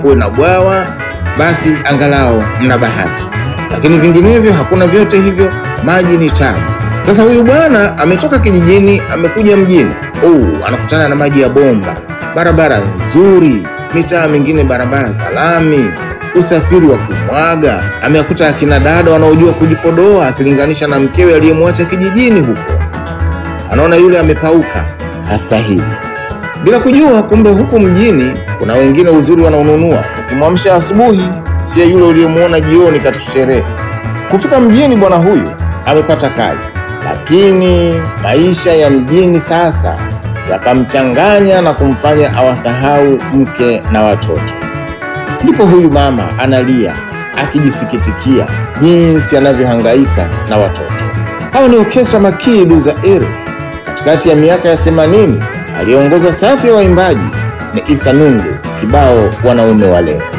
kuwe na bwawa, basi angalau mna bahati, lakini vinginevyo hakuna vyote hivyo, maji ni tabu. Sasa huyu bwana ametoka kijijini amekuja mjini. Oh, anakutana na maji ya bomba, barabara nzuri, mitaa mingine barabara za lami, usafiri wa kumwaga. Amewakuta akina dada wanaojua kujipodoa akilinganisha na mkewe aliyemwacha kijijini huko. Anaona yule amepauka, hastahili, bila kujua kumbe huku mjini kuna wengine uzuri wanaonunua. Ukimwamsha asubuhi, siye yule uliyemwona jioni katika sherehe. Kufika mjini, bwana huyu amepata kazi, lakini maisha ya mjini sasa yakamchanganya na kumfanya awasahau mke na watoto. Ndipo huyu mama analia akijisikitikia jinsi anavyohangaika na watoto. Hawa ni Orkestra Makidu za Eru. Katikati ya miaka ya 80 aliongoza safu ya waimbaji ni Isa Nungu, kibao wanaume wa leo.